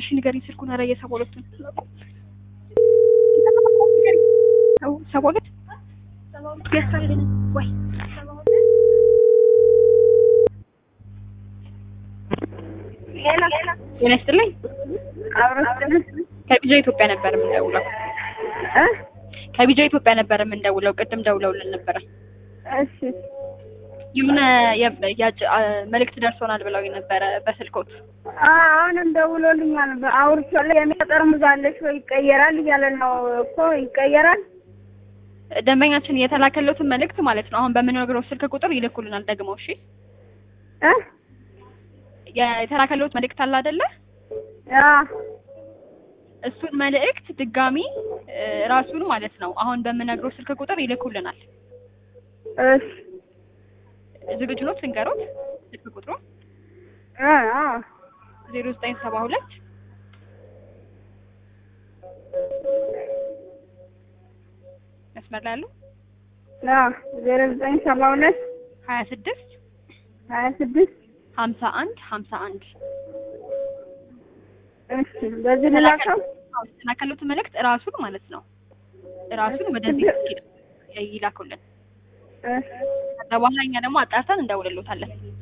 እሺ ንገሪኝ ስልኩን። ኧረ የሰባ ሁለቱን ሰባ ሁለት ገዝታልን ወይ ጤና ይስጥልኝ። ከቢጃ ኢትዮጵያ ነበር የምንደውለው። ከቢጃ ኢትዮጵያ ነበር የምንደውለው። ቅድም ደውለውልን ነበረ። እሺ የሆነ የ- ያጭ- አ- መልእክት ደርሶናል ብለው ነበረ በስልኮት። አሁንም ደውሎልኛል። አውርቼዋለሁ። የሚያ ጠርሙዝ አለሽ ወይ ይቀየራል እያለ ነው እኮ ይቀየራል። ደንበኛችን የተላከለትን መልእክት ማለት ነው አሁን በምንነግረው ስልክ ቁጥር ይልኩልናል ደግሞ። እሺ እ የተላከለት መልእክት አለ አይደለ? አ እሱን መልእክት ድጋሚ እ፣ ራሱን ማለት ነው አሁን በምነግረው ስልክ ቁጥር ይልኩልናል። እሺ ዝግጁ ነው? ስንገሮት ስልክ ቁጥሩ አ አ ዜሮ ዘጠኝ ሰባ ሁለት መስመር ላይ ያሉ አ ዜሮ ዘጠኝ ሰባ ሁለት ሀያ ስድስት ሀያ ስድስት ሀምሳ አንድ ሀምሳ አንድ እሺ በዚህ ልላከው የተላከለት መልእክት ራሱን ማለት ነው ራሱን ወደዚህ ይላኩልን። እሺ ከዛ በኋላ እኛ ደግሞ አጣርተን እንደውልሎታለን።